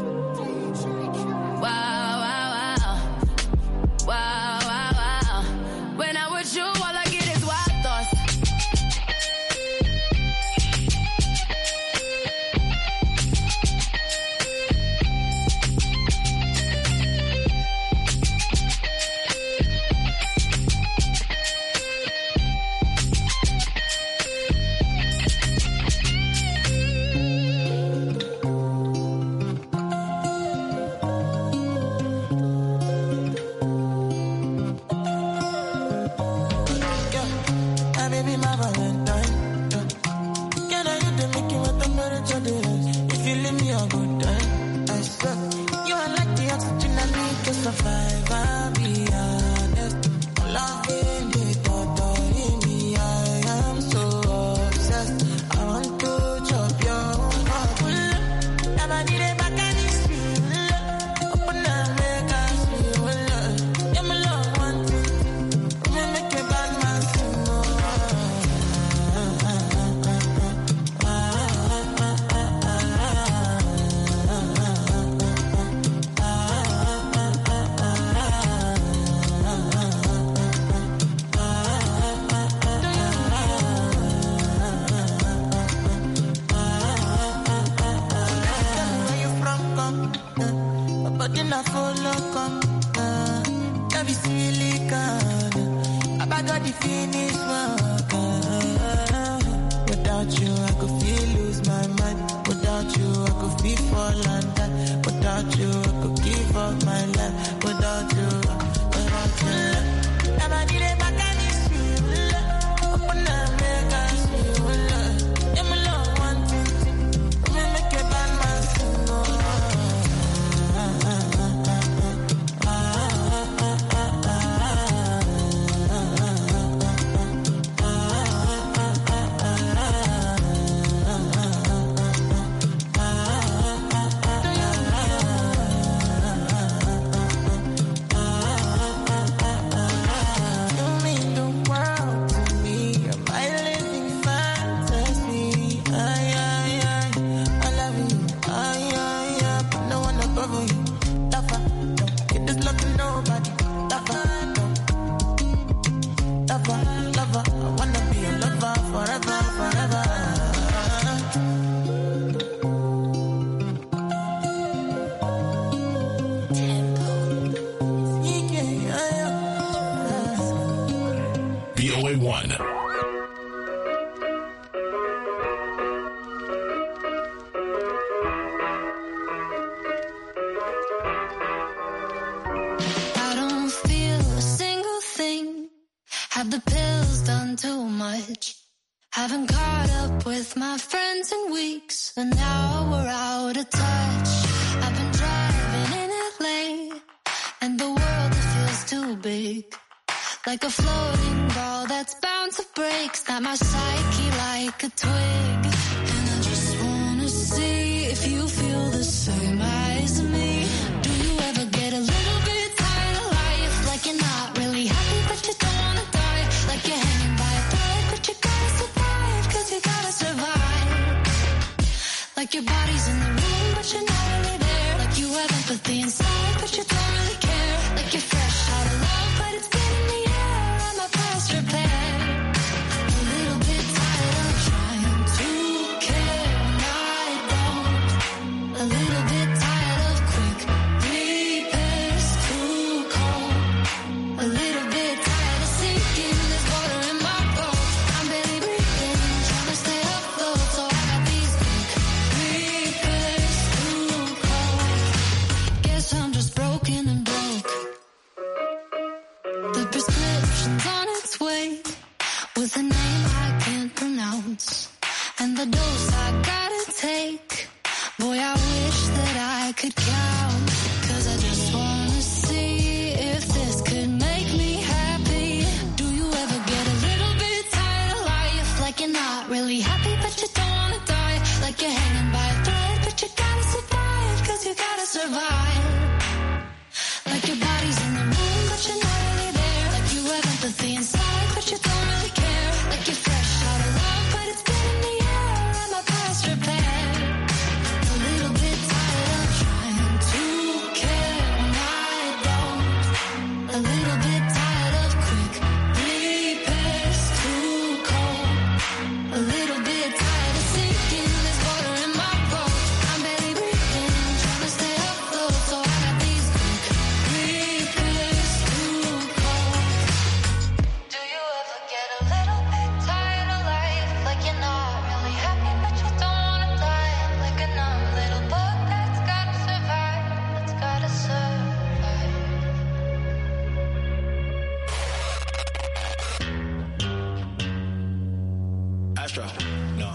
Wow, wow, wow. Wow, wow, wow. When I'm with you, all I get is wild thoughts. My baby, my Valentine. Yeah. Can I hit the Mickey with the temperature? If you leave me a good time, I swear. You are like the oxygen I need to survive. I'll be honest. Loving me, totally me. I am so obsessed. I want to chop your heart. Never need a back and it's real. Open up, make us feel. Yeah, my love, one thing. Me make a bad man sing. Where you from, come? Uh, my body not follow, come. Uh, love is silicon. I got the finish work. Uh, without you, I could feel lose my mind. Without you, I could feel fall and die. Without you, I could give up my life. Without you, without you. Never need a back and it's real. Open up, make us feel. Yeah, my love, one thing. Me make a bad man sing. 1. I don't feel a single thing. Have the pills done too much? Haven't caught up with my friends in weeks, and now we're out of touch. I've been driving in LA, and the world it feels too big. Like a floating ball that's bound to break. Snap my psyche like a twig. And I just wanna see if you feel the same as me. Do you ever get a little bit tired of life? Like you're not really happy, but you don't wanna die. Like you're hanging by a thread, but you gotta survive, cause you gotta survive. Like your body's in the room, but you're not really there. Like you have empathy inside, but you don't really care. Like you're fresh out of love, but it's been in the air. I'm a past repair. A little bit tired of trying to care when I don't. A little bit tired of quick repairs too cold. A little bit tired of sinking. There's water in my boat. I'm barely breathing, trying to stay afloat. So I got these quick repairs too cold. Guess I'm just broken and broke. The prescription's on its way with a name I can't pronounce. And the dose I gotta take. Boy, I wish that I could count. Cause I just wanna see if this could make me happy. Do you ever get a little bit tired of life? Like you're not really happy, but you don't wanna die. Like you're hanging by a thread, but you gotta survive. Cause you gotta survive. Like your body's in the room, but you're not really there. Like you have empathy inside, but you don't really care. Like you're fresh out of love, but it's been in the air. I'm a past repair. A little bit tired of trying to care when I don't. A little bit tired of quick repairs too cold. A little bit tired of sinking. There's water in my boat. I'm barely breathing, trying to stay afloat. So I got these quick repairs too cold. Do you ever get a little bit tired of life? Like you're not really happy, but you don't wanna die. Like a numb little bug that's gotta survive. That's gotta survive. Astro, no.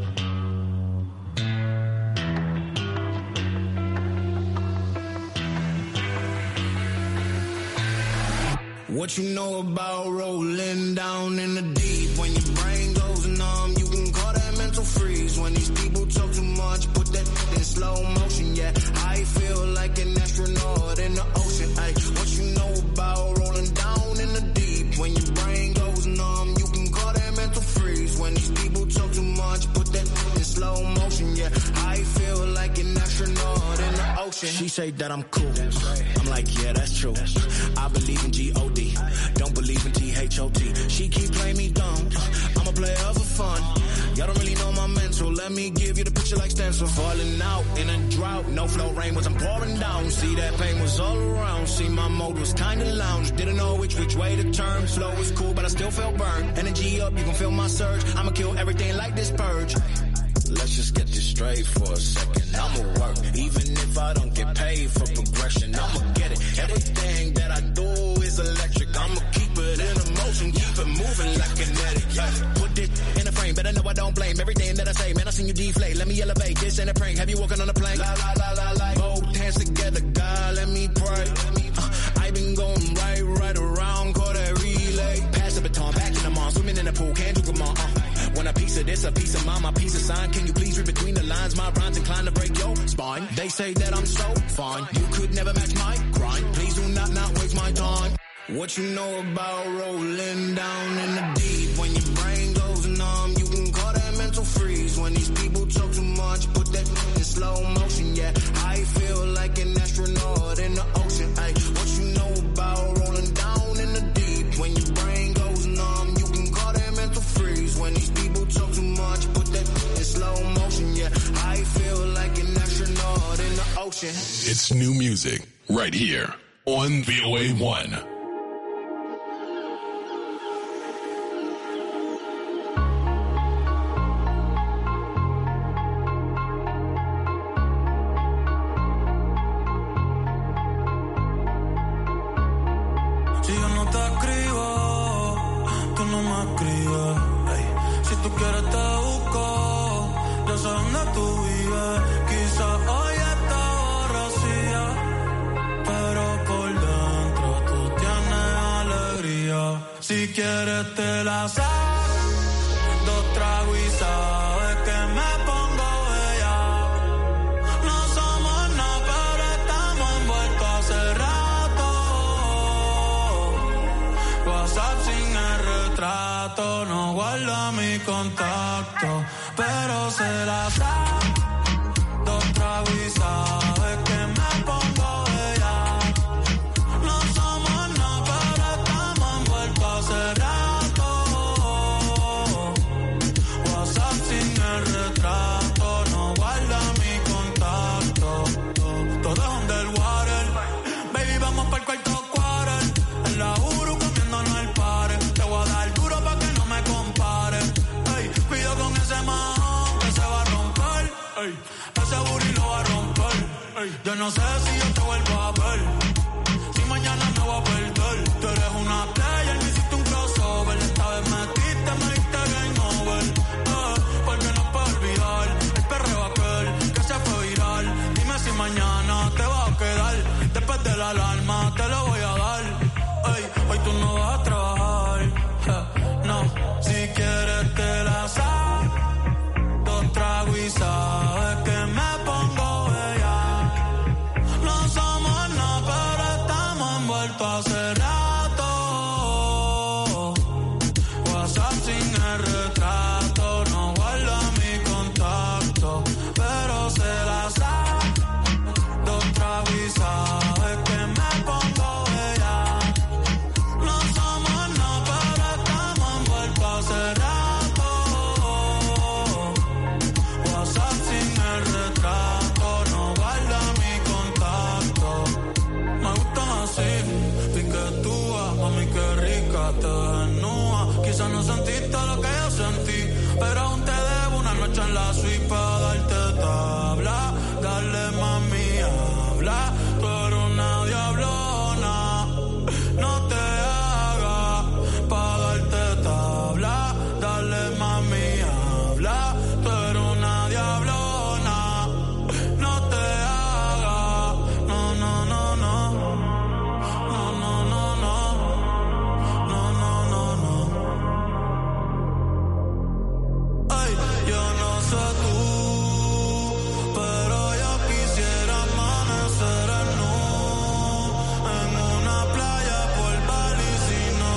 What you know about rolling down in the deep? When your brain goes numb, you can call that mental freeze. When these people talk too much, put that in slow motion. Yeah, I feel like an astronaut in the ocean. Ay, what you know about rolling down in the deep? When your brain goes numb, you can call that mental freeze. When these people talk too much, put that in slow motion. Yeah, I feel like an astronaut in the ocean. She say that I'm cool. I'm like, yeah, that's true. I believe in G-O-D. Don't believe in T-H-O-T. She keep playing me dumb. I'm a player for fun. Y'all don't really know my mental. Let me give you the picture like stencil. Falling out in a drought. No flow rain wasn't pouring down. See that pain was all around. See my mode was kinda lounge. Didn't know which which way to turn. Flow was cool, but I still felt burned. Energy up, you can feel my surge. I'ma kill everything like this purge. Let's just get this straight for a second. I'ma work, even if I don't get paid for progression. I'ma get it. Everything that I do is electric. I'ma keep it in motion, keep it moving like kinetic. Yeah. Put it in a frame, better know I don't blame everything that I say. Man, I seen you deflate. Let me elevate. This ain't a prank. Have you walking on a plane? La la la la la. Both hands together, God, let me pray. Uh, I been going right, right around, call that relay. Pass the baton, back in the mall, swimming in the pool, can't do come on. Uh. When a piece of this, a piece of mine, my piece of sign. Can you please read between the lines? My rhymes inclined to break your spine. They say that I'm so fine. You could never match my grind. Please do not not waste my time. What you know about rolling down in the deep? When your brain goes numb, you can call that mental freeze. When these people talk too much, put that in slow motion. Yeah, I feel like an astronaut in the ocean. Ay, what you know about rolling down in the deep? When your brain goes numb, you can call that mental freeze. When these people talk too much, put that in slow motion. Yeah, I feel like an astronaut in the ocean. It's new music right here on VOA 1. no me escribes. Ey, si tú quieres te busco, yo sé dónde tú vives. Quizás hoy está borracía, pero por dentro tú tienes alegría. Si quieres te la saco, dos tragos y sabes que me pongo bella. No somos nada, pero estamos envueltos hace rato. WhatsApp sin el retrato, no guarda mi contacto, pero se la sabe. Dos tragos y sabe que me pongo bella. No somos nada, pero estamos envueltos hace rato. WhatsApp sin el retrato, no guarda mi contacto. Todo es underwater. Baby, vamos para el cuarto quarter. En la Uru comiéndonos el pare. Te voy a dar duro pa' que no me compare. Ey, cuido con ese man que se va a romper. Ey, ese booty lo va a romper. Ey, yo no sé si yo te vuelvo a ver. Si mañana me voy a perder. Tú eres una player, me hiciste un crossover. Esta vez metiste, me diste game over. Eh, porque no puedo olvidar el perreo aquel que se fue viral. Dime si mañana te va a quedar. Después de la alarma te lo voy a dar. Ey, hoy tú no vas a trabajar. Eh, no, si quieres te la saco. Dos tragos y sabes que me pongo bella. No somos nada, pero estamos envueltos hace rato. WhatsApp sin el retrato, no guarda mi contacto, pero se la sabe. Dos tragos y sabe que me pongo bella. No somos nada, pero estamos envueltos hace rato. WhatsApp sin el retrato, no guarda mi contacto. Me gustan así, piquetúa, mami qué rica te desnuda. Quizás no sentiste lo que yo sentí, pero aún te debo una noche en la suite para darte tabla. Dale mami, habla, tú eres una diablona. No te hagas para darte tabla. Dale mami, habla, tú eres una diablona. No te hagas, no, no, no, no. No, no, no, no. No, no, no, no. Ay, yo no sé tú, pero yo quisiera amanecer en nu, en una playa por Bali, sino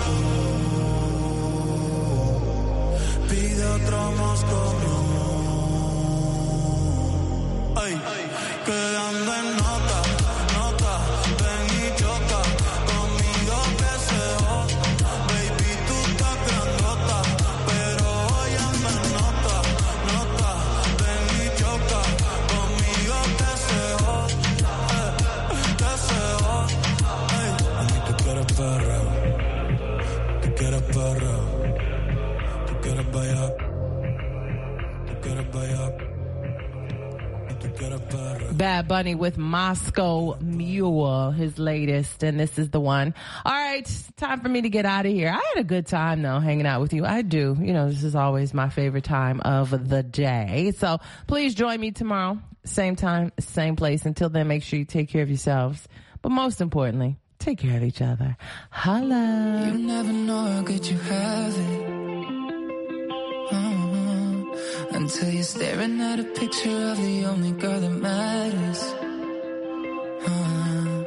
Cancún. Pide otro Moscow. Ay, quedando en nota, nota, ven y choca conmigo que se joda. Baby, tú estás grandota, pero hoy ando en nota, nota, ven y choca conmigo que se joda, eh, que se joda. Ay, a mí tú quieres perra, tú quieres perra, tú quieres bailar, tú quieres bailar. Bad Bunny with Moscow Mule, his latest, and this is the one. All right, time for me to get out of here. I had a good time though, hanging out with you. I do. You know, this is always my favorite time of the day. So please join me tomorrow, same time, same place. Until then, make sure you take care of yourselves. But most importantly, take care of each other. Holla. You never know how good you have it. Uh-huh. Until you're staring at a picture of the only girl that matters. Uh,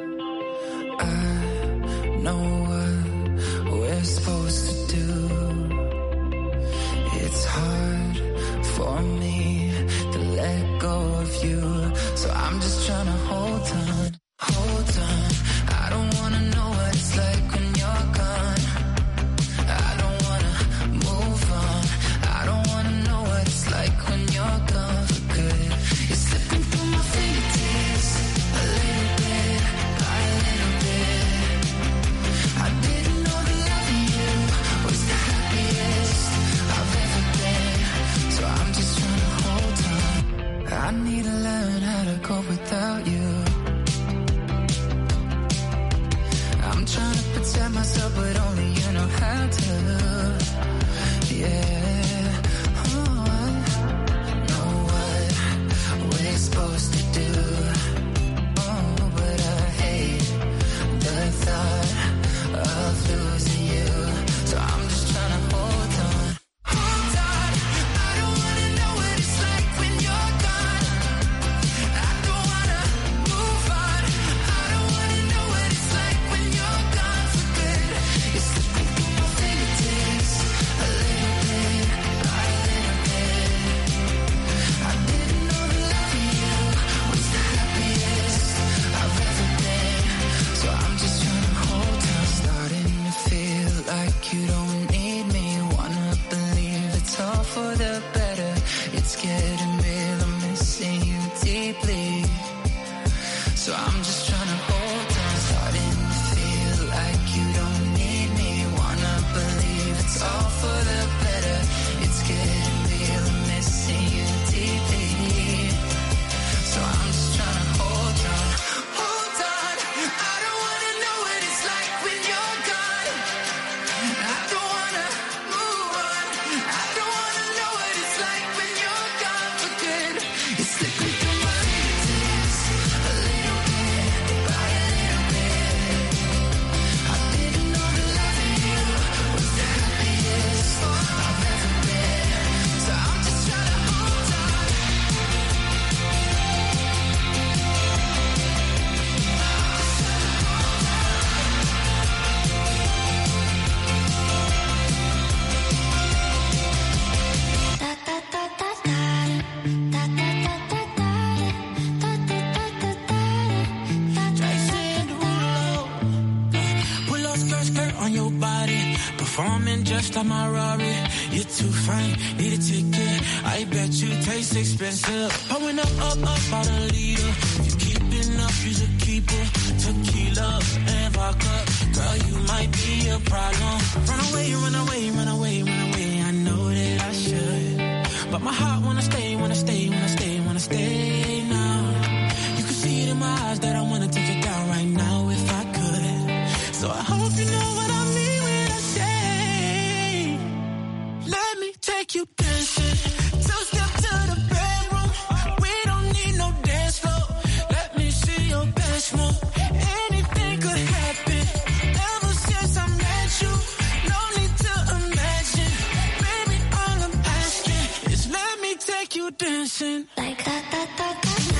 I know what we're supposed to do. It's hard for me to let go of you. So I'm just trying to hold on, hold on. I don't wanna know what it's like when you're gone. I don't wanna move on. I don't wanna know what it's like when you're gone for good. You're slipping through my fingertips a little bit by a little bit. I didn't know that loving you was the happiest I've ever been. So I'm just trying to hold on. I need to learn how to cope without you. just trying to hold on. Starting to feel like you don't need me. Wanna believe it's all for the better. It's getting real, I'm missing you deeply. So I'm just trying to hold on. Hold on. I don't wanna know what it's like when you're gone. I don't wanna move on. I don't wanna know what it's like when you're gone for good. It's slipping through my fingers a little bit by a little bit. I didn't know that loving you was the happiest I've ever been. So I'm just trying to hold on. Jason Derulo. Pull up skirt, skirt on your body. Performing just like my Rari. You're too fine, need a ticket. I bet you taste expensive. Pulling up, up, up out a leader. If you keeping up, you's a keeper. Tequila and vodka. Girl, you might be a problem. Run away, run away, run away, run away. I know that I should. But my heart wanna stay, wanna stay, wanna stay, wanna stay now. You can see it in my eyes that I wanna take it down right now if I could. So I hope you know what I mean when I say, let me take you dancing. Two step to the bedroom. We don't need no dance floor. Let me see your best move. Anything could happen. Ever since I met you, no need to imagine. Baby, all I'm asking is let me take you dancing. Like that, that, that,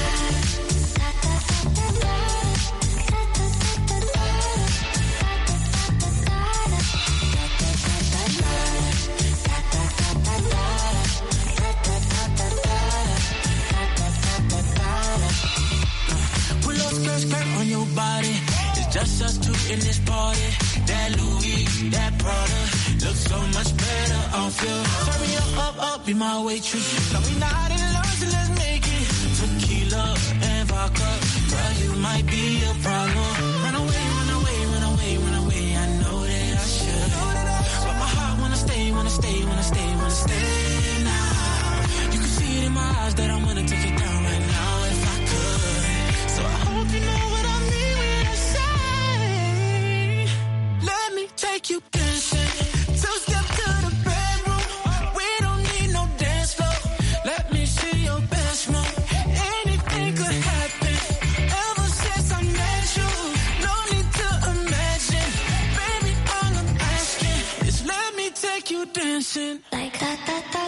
Pull up skirt, skirt on your body. It's just us two in this party. That Louis, that Prada, looks so much better off you. Turn me up, up, up, be my waitress. No, we not in love, so let's make it. Tequila and vodka, girl, you might be a problem. Run away, run away, run away, run away. I know that I should, but my heart wanna stay, wanna stay, wanna stay, wanna stay now. You can see it in my eyes that I wanna take it down right now if I could. So I hope you know what I mean when I say, let me take you dancing. Two step to the bedroom. We don't need no dance floor. Let me see your best move. Anything could happen. Ever since I met you, no need to imagine. Baby, all I'm asking is let me take you dancing. Like that, that, that,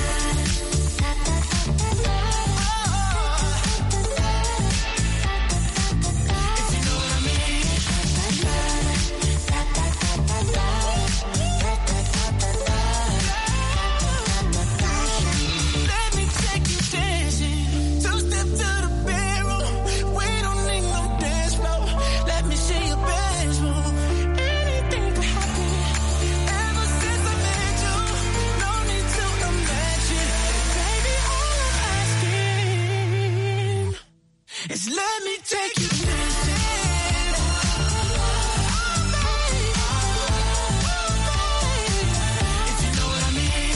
Let me take you dancing. Two step to the bedroom. We don't need no dance floor. Let me see your best move. Anything could happen. Ever since I met you, no need to imagine. Baby, all I'm asking is let me take you dancing. If you know what I mean.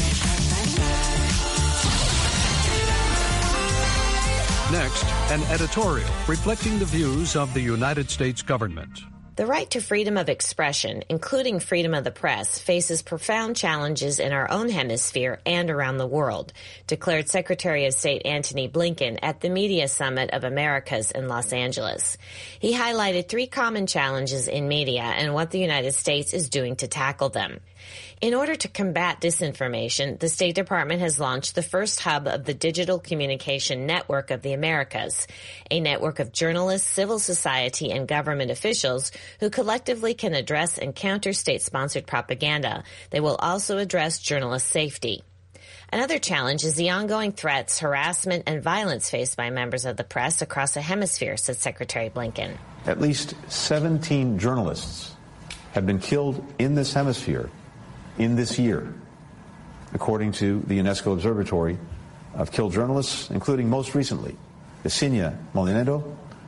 Next, an editorial reflecting the views of the United States government. The right to freedom of expression, including freedom of the press, faces profound challenges in our own hemisphere and around the world, declared Secretary of State Antony Blinken at the Media Summit of Americas in Los Angeles. He highlighted three common challenges in media and what the United States is doing to tackle them. In order to combat disinformation, the State Department has launched the first hub of the Digital Communication Network of the Americas, a network of journalists, civil society, and government officials who collectively can address and counter state-sponsored propaganda. They will also address journalist safety. Another challenge is the ongoing threats, harassment, and violence faced by members of the press across the hemisphere, said Secretary Blinken. At least 17 journalists have been killed in this hemisphere in this year, according to the UNESCO Observatory of Killed Journalists, including most recently Yesenia Molinero,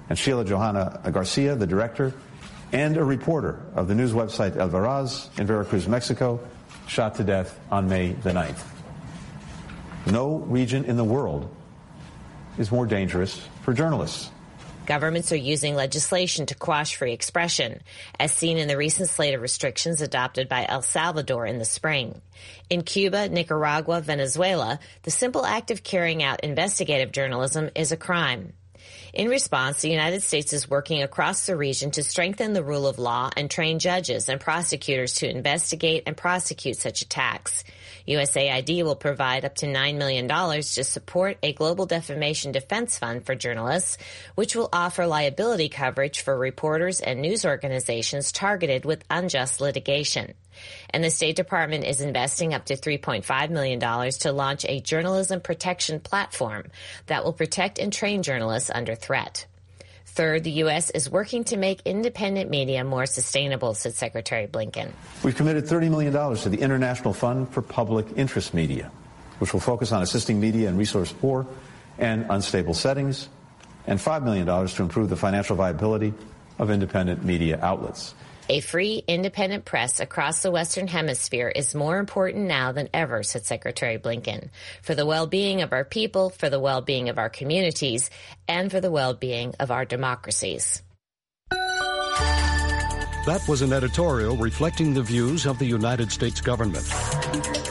and Sheila Johanna Garcia, the director, and a reporter of the news website El Veraz in Veracruz, Mexico, shot to death on May the 9th. No region in the world is more dangerous for journalists. Governments are using legislation to quash free expression, as seen in the recent slate of restrictions adopted by El Salvador in the spring. In Cuba, Nicaragua, Venezuela, the simple act of carrying out investigative journalism is a crime. In response, the United States is working across the region to strengthen the rule of law and train judges and prosecutors to investigate and prosecute such attacks. USAID will provide up to $9 million to support a global defamation defense fund for journalists, which will offer liability coverage for reporters and news organizations targeted with unjust litigation. And the State Department is investing up to $3.5 million to launch a journalism protection platform that will protect and train journalists under threat. Third, the U.S. is working to make independent media more sustainable, said Secretary Blinken. We've committed $30 million to the International Fund for Public Interest Media, which will focus on assisting media in resource poor and unstable settings, and $5 million to improve the financial viability of independent media outlets. A free, independent press across the Western Hemisphere is more important now than ever, said Secretary Blinken, for the well-being of our people, for the well-being of our communities, and for the well-being of our democracies. That was an editorial reflecting the views of the United States government.